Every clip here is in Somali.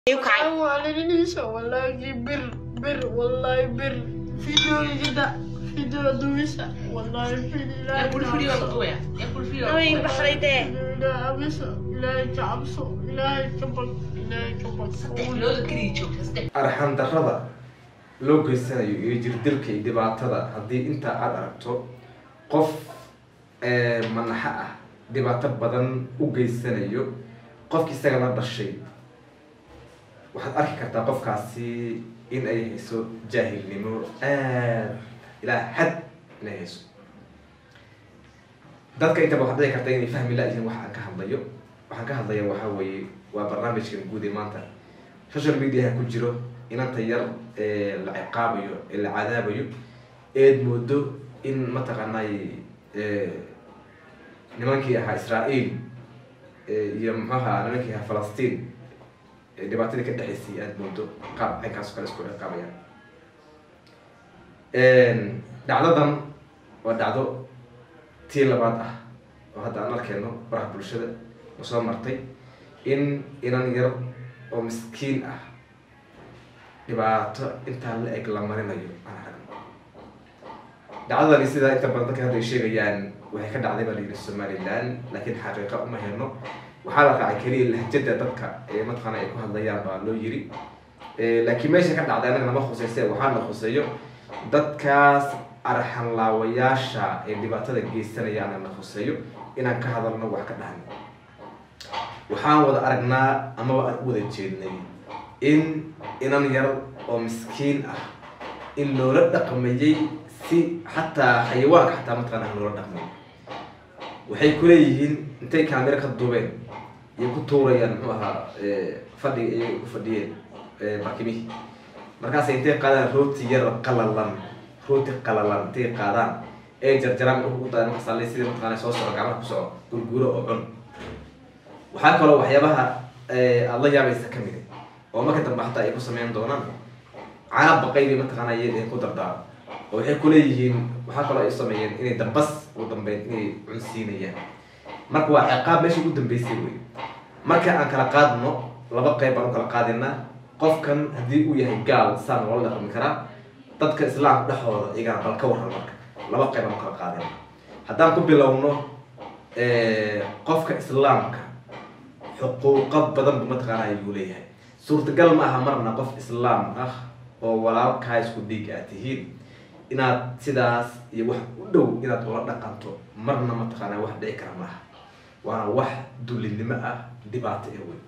kacay waalininiisa walaagi bir bir wallahi bir fideoyada fideo duwisa wallahi way baxday dee cabso ilaahay ka cabso ilaahay ka bag ilaahay ka bag arxan darrada loo geysanayo iyo jirdilka iyo dhibaatada haddii intaa aada aragto qof manaxo ah dhibaato badan u geysanayo qofki isaga la dhashay waxaad arki kartaa qofkaasi in ay hayso jaahilnimo aad ilaa xad inay hayso dadka intaba waxaad dhici karta inay fahmi la-yihiin waxa aan ka hadlayo waxaan ka hadlaya waxaa weeye waa barnaamijkan guud ee maanta social mediaha ku jiro inanta yar ee la ciqaabayo ee la cadaabayo eed moodo in mataqaanay nimankii ahaa israael iyo muxuaha nimankii ahaa falastiin dhibaatadii ka dhexaysay aada moodo qaab caynkaas o kale isku ciqaabayaan dhacdadan waa dhacdo tii labaad ah oo hadda aan arkeyno baraha bulshada oo soo martay in inan yar oo miskiin ah dhibaato intaa la eg la marinayo aan aragno dhacdadani sidaa inta badan dadka hadda ay sheegayaan waxay ka dhacday baa la yidhi somaliland laakiin xaqiiqa uma helno waxaa la raacay keliya lahjada dadka ee mataqaana ay ku hadlayaan baa loo yiri laakiin meesha ka dhacday anaga nama khuseyse waxaa la khuseeyo dadkaas arxanlaawayaasha ee dhibaatada geysanayaan na khuseeyo inaan ka hadalno wax ka dhahno waxaan wada aragnaa amaba aan u wada jeednay in inan yar oo miskiin ah in loola dhaqmayay si xataa xayawaanka xataa mataqaana aan loola dhaqmay waxay kuleeyihiin intay kaamiro ka duubeen iyo ku tuurayaan muxuu ahaa fadhiga iyay ku fadhiyeen barkimihii markaasay intay qaadaan rooti yar qalalan rooti qalalan intay qaadaan ee jarjaraan ugu daan markaasale sidii mataqaana soo soco gacmaha ku soco gurguuro oo cun waxaa kaloo waxyaabaha aada la yaabaysa ka mid oo marka dambe xataa ay ku sameyn doonaan cana baqay bay mataqaana iy ku dardaaro oo waxay kuleeyihiin waxaa kaloo ay sameeyeen inay dambas ugu dambeyn inay cunsiinayaan marka waa ciqaab meesha ugu dambeysay wey marka aan kala qaadno laba qeyb baan u kala qaadinaa qofkan haddii uu yahay gaal saan loola dhaqmi karaa dadka islaamka dhexooda iyagana bal ka waran marka laba qeyb baan u kala qaadina haddaan ku bilowno qofka islaamka xuquuqo badan bu mataqaana ayuu leeyahay suurtagal ma aha marna qof islaam ah oo walaalkaa isku dhiig aad tihiin inaad sidaas iyo wax u dhow inaad ula dhaqanto marna mataqaana wax dhici kara maaha waana wax dullinimo ah dhibaato ee wey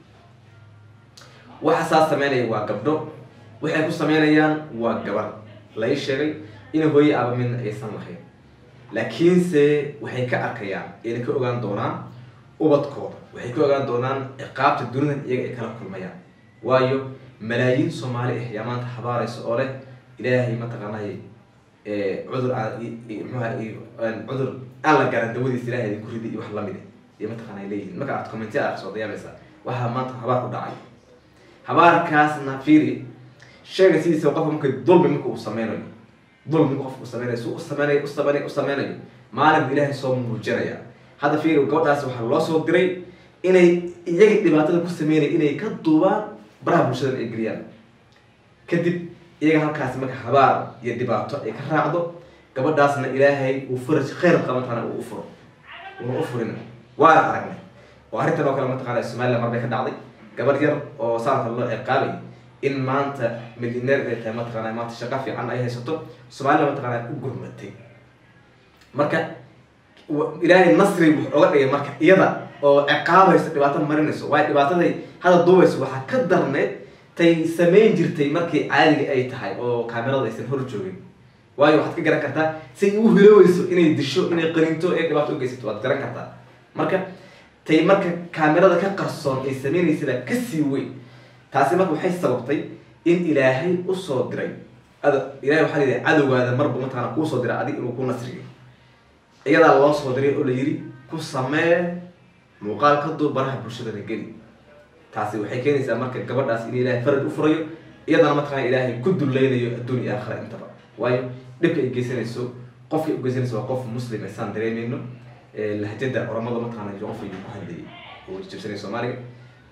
waxa saas sameynaya waa gabdho waxay ku sameynayaan waa gabar lai sheegay in hooye aba midna aysan lahayn laakiinse waxay ka arkayaan ayna ka ogaan doonaan ubadkooda waxay ka ogaan doonaan ciqaabta dunidan iyaga ay kala kulmayaan waayo malaayiin soomaali ah yaa maanta habaaraysa oo leh ilaahay mataqaanay cudur mxuha cudur aan la garan dawadiisa ilahay idinku ridi iyo wax lamid iyo mataqana ay leeyihin marka aad commenti aragso ad yaabaysaa waxaa maanta habaar ku dhacay habaarkaasna fiiri sheega sidiisa qofka marka dulmi marka uu sameynayo dulmi marka qofka uu sameynayo si u sameynayo u sameynayo u sameynayo maalin bu ilaahay soo muujinaya hadda fiiri gabadhaas waxaa loo soo diray inay iyaga dhibaatada ku sameynaya inay ka duubaan baraha bulshadan ay geliyaan kadib iyaga halkaasi marka habaar iyo dhibaato ay ka raacdo gabadhaasna ilaahay uu faraj khayr qabatana uu ufuro una u furin waana aragnay oo arrintan oo kale mataqaana somaliland mar bay ka dhacday gabadh yar oo saanka loo ciqaabay in maanta milyaneer inay tahay mataqaana maanta shaqo fiican ay haysato somaliland mataqaana u gurmatay marka ilaahay nasri wuxuu oga dhigay marka iyada oo ciqaabayso dhibaato marinayso waayo dhibaataday hadda duubayso waxaa ka darneed tay samayn jirtay markii caadiga ay tahay oo kaamerada aysan hor joogin waayo waxaad ka garan kartaa say u hiloweyso inay disho inay qaninto ee dhibaato ugeysato waad garan kartaa marka tay marka kaamerada ka qarsoon ay sameynaysa kasii weyn taasi marka waxay sababtay in ilaahay usoo diray ad ilahay waxaa layidhi cadowgaada marba mataqana kuusoo diray adig inuu ku nasriyo iyadaa loo soo diray oo la yidhi ku samee muuqaal ka duu baraha bulshadana geli taasi waxay keenaysaa marka gabadhaas in ilaahay faraj u furayo iyadana mataqana ilaahay ku dulleynayo adduun iyo aakhira intaba waayo dhibka ay geysanayso qofka ay ugeysanayso waa qof muslim saan dareemeyno lahjada oramada mataqana qof ayuu ku hadlayay oo jabsanay soomaaliga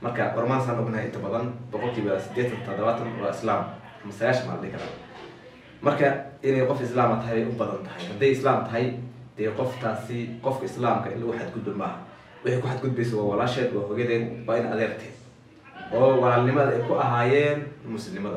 marka ormaan saan ognahay inta badan boqolkiiba siddeetan toddobaatan waa islaam ama sagaashan maa la dhihi karaa marka inay qof islaama tahay bay u badan tahay hadday islaam tahay dee qoftaasi qofka islaamka in lagu xadgudbo maaha waxay ku xadgudbaysa waa walaasheed waa hogadeed waa in adeerteed oo walaalnimada ay ku ahaayeen muslimada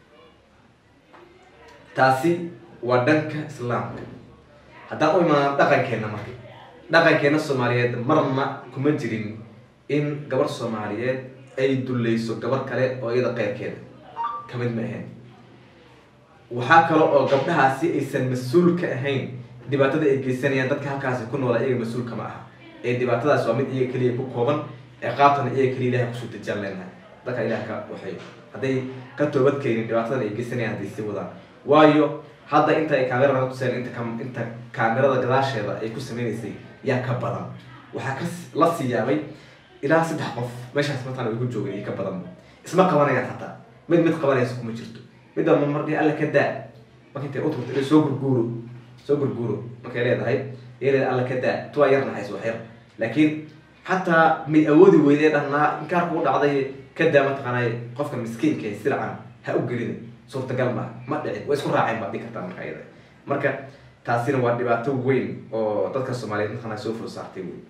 taasi waa dhanka islaamka haddaan u imaano dhaqankeena marka dhaqankeena soomaaliyeed marna kuma jirin in gabar soomaaliyeed ay dulleyso gabar kale oo iyada qeyrkeeda kamid ma ahayn waxaa kale oo gabdhahaasi aysan mas-uul ka ahayn dhibaatada ay geysanayaan dadka halkaasi ku noola iyaga mas-uulka ma aha ee dhibaatadaas waa mid iyaga keliya ku kooban ciqaabtana iyaga keliya ilahay kusoo dejaan leenahay dadka ilaah ka waxay hadday ka toobad keenin dhibaatadan ay geysanayaan hadday sii wadaan waayo hadda inta ay kaamirada tuseen inta ka inta kaamirada gadaasheeda ay ku sameynaysay yaa ka badan waxaa ka la sii yaabay ilaa saddex qof meeshaas mataan ay ku joogeen iyo ka badan isma qabanayaan hataa mid mid qabanaysa kuma jirto midba ma markii alla ka daa marka intay u turta soo gurguuro soo gurguuro markay leedahay iyaleed alla ka daa tuwaa yar naxays wax yar laakiin xataa may awoodi weydee dhahnaa inkaar kuu dhacday ka daa mataqaanay qofka miskiinka ee silcan ha u gelina suurtagal ma ma dhicin way isku raaceen baad dhihi kartaa marka iyada marka taasina waa dhibaato weyn oo dadka soomaaliyeed mataqaanaa soo fur saartay wey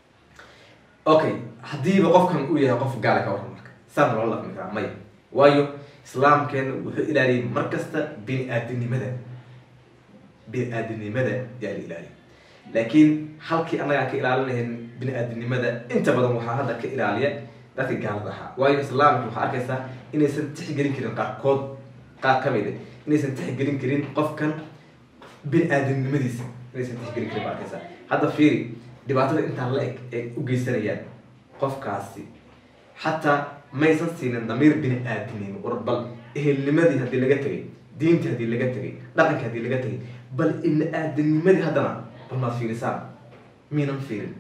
okay haddiiba qofkan uu yahay qof gaala ka waran marka saana loo laqmi karaa maya waayo islaamkeena wuxuu ilaaliyay mar kasta bini aadinimada bini aadinimada yaa la ilaaliya laakiin halkii annagaa ka ilaalin lahayn bini aadinimada inta badan waxaa hadda ka ilaaliya dadka gaalada ahaa waayo islaamka waxaa arkaysaa inaysan tixgelin karin qaarkood qaar ka mid a inaysan tixgelin karin qofkan bini aadamnimadiisa inaysan tixgelin karin baa arkaysaa hadda fiiri dhibaatada intaan la eg ay u geysanayaan qofkaasi xataa maysan siinin damiir bini aadamnimo war bal ehelnimadii haddii laga tegay diintii haddii laga tegay dhaqankii haddii laga tegay bal ibni aadamnimadii haddana bal maad fiirisaan miinan fiirin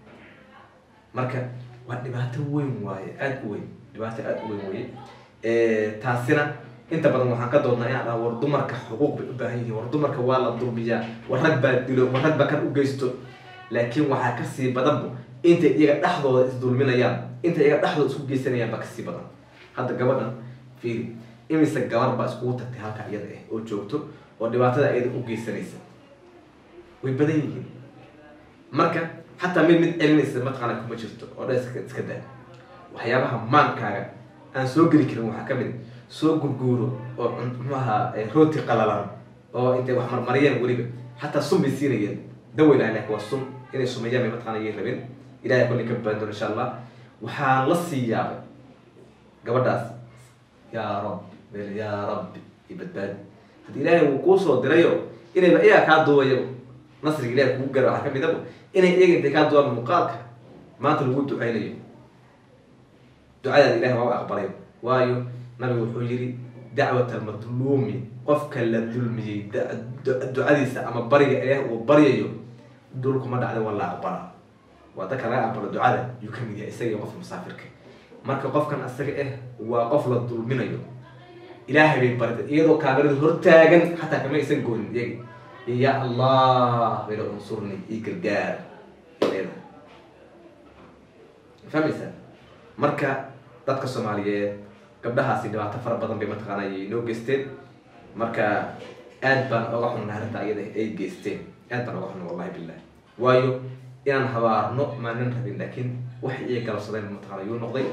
marka waa dhibaato weyn waaye aada u weyn dhibaato aada u weyn weye taasina inta badan waxaan ka doodnaa inaan dhaha war dumarka xuquuq bay u baahan yihiin war dumarka waa la dulmiyaa war rag baa dilo war rag baa kan u geysto laakiin waxaa kasii badanba intay iyaga dhexdooda isdulminayaan intay iyaga dhexdooda isku geysanayaan baa kasii badan hadda gabadhan fiiri imise gabar baa iskugu tagtay halka iyada ah oo joogto oo dhibaatada iyada u geysanaysa way badan yihiin marka xataa mid mid celinaysa mataqaana kuma jirto oo dhan iska iska daa waxyaabaha maankaaga aan soo geli karin waxaa kamid soo gurguuro oo muxuaha rooti qalalan oo intay wax marmariyeen weliba xataa sun bay siinayeen dawa ilahay laakin waa sun inay sumeeyaan bay mataqana yay rabeen ilahay kolli ka badaan doon insha allah waxaa la sii yaabay gabadhaas yaa rab bel yaa rabbi i badbaadi haddii ilaahay uu kuu soo dirayo inayba iyaga kaa duubayaba nasriga ilahay kugu gara waxaa kamid aba inay iyaga intay kaa duwaan muuqaalka maanta lagu ducaynayo ducadaada ilahay waaba aqbalay waayo nabigu wuxuu yihi dacwat almadluumi qofka la dulmiyey ducadiisa ama bariga ilaah uu baryayo dhulkuma dhacda waa la aqbala waa dadka laga aqbalo ducada yuu ka mid yahay isaga iyo qofka musaafirka marka qofkan asaga ah waa qof la dulminayo ilaahay bay barida iyadoo kaamirada hortaagan xataa kama aysan goonin iyaga ya allah bayla unsurni io gargaar leedahay fahmaysaa marka dadka soomaaliyeed gabdhahaasi dhibaato fara badan bay mataqaana ayay noo geysteen marka aad baan oga xunnahay arrinta iyada ay geysteen aad baan oga xunna wallahi billah waayo inaan habaarno maanan rabin laakiin wax iy galabsadeen mataqana yuu noqday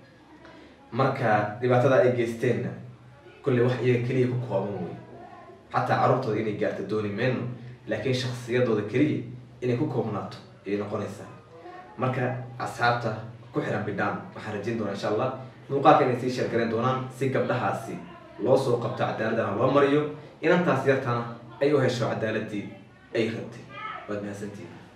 marka dhibaatada ay geysteenna kolley wax iyaga keliya ku kooban wey xataa carruurtooda inay gaarto dooni mayno laakiin shaksiyadooda keliya inay ku koobnaato ayay noqonaysaa marka asxaabta ku xiran bidhaan waxaan rajayn doonaa insha allah muuqaalka inay sii sheergarayn doonaan si gabdhahaasi loo soo qabto cadaaladana loo mariyo inantaas yartana ay u hesho cadaaladii ay rabtay waad mahadsantihin